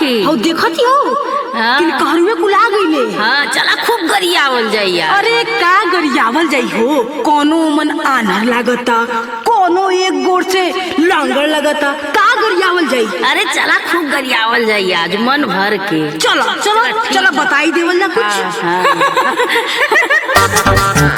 की हौ देखत हो हाँ। कि कहरुए कुला गईले हाँ चला खूब गरियावल जाइया अरे का गरियावल जाई हो कोनो मन आनर लागता कोनो एक गोर से लांगड़ लगता का गरियावल जाई अरे चला खूब गरियावल जाइया आज मन भर के चलो चलो ठीक चलो बताई देवल ना कुछ हाँ हाँ